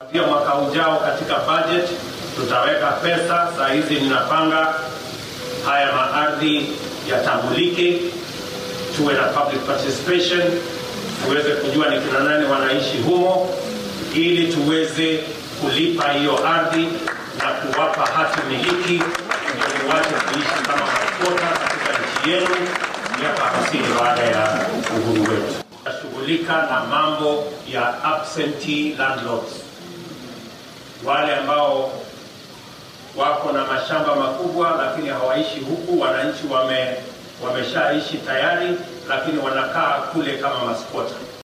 Pia mwaka ujao katika budget tutaweka pesa. Saa hizi ninapanga haya maardhi yatambulike, tuwe na public participation, tuweze kujua ni kina nani wanaishi humo, ili tuweze kulipa hiyo ardhi na kuwapa hati miliki, ndio muwache kuishi kama maskota katika nchi yenu miaka hamsini baada ya uhuru wetu. Tashughulika na mambo ya absentee landlords, wale ambao wako na mashamba makubwa lakini hawaishi huku. Wananchi wame wameshaishi tayari, lakini wanakaa kule kama maskota.